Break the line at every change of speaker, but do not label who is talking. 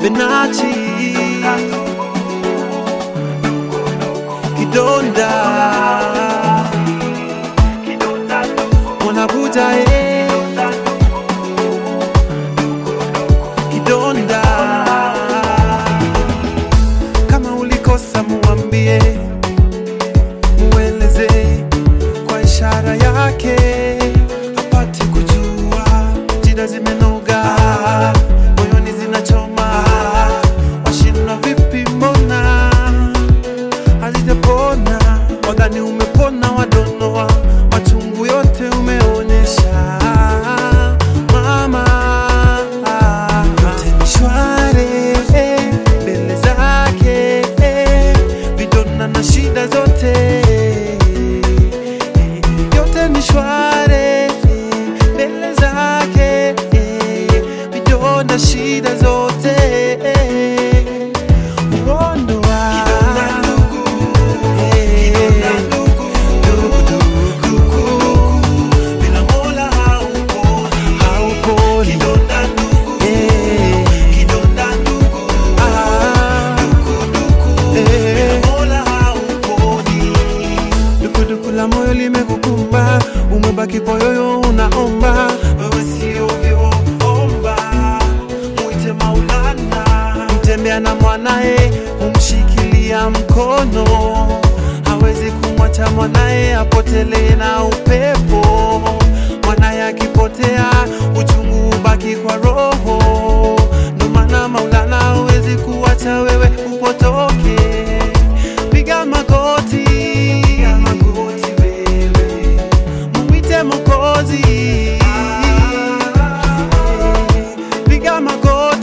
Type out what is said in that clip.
Benachi Kidonda Mwanabuja eh Kidonda Kama ulikosa muambie Mueleze kwa ishara yake apate kujua jida zimenoga moyoni zinachoma washindwa vipi mbona hazijapona wadhani umepona wadonoa machungu yote umeonyesha mama yote ni shwari mbele zake vidona na shida zote yote ni shwari mbele zake vidonda shida zote uondoa hauponi Eh. Ah. Eh. dukuduku la moyo limekukumba umebaki poyoyo unaomba wewe sio vyomba mwite maulana mtembea na mwanaye humshikilia mkono hawezi kumwacha mwanaye apotelee na upepo mwanaye akipotea uchungu ubaki kwa roho ndo maana maulana hawezi kuwacha wewe upotoke piga magoti piga magoti wewe mumwite mokozi piga magoti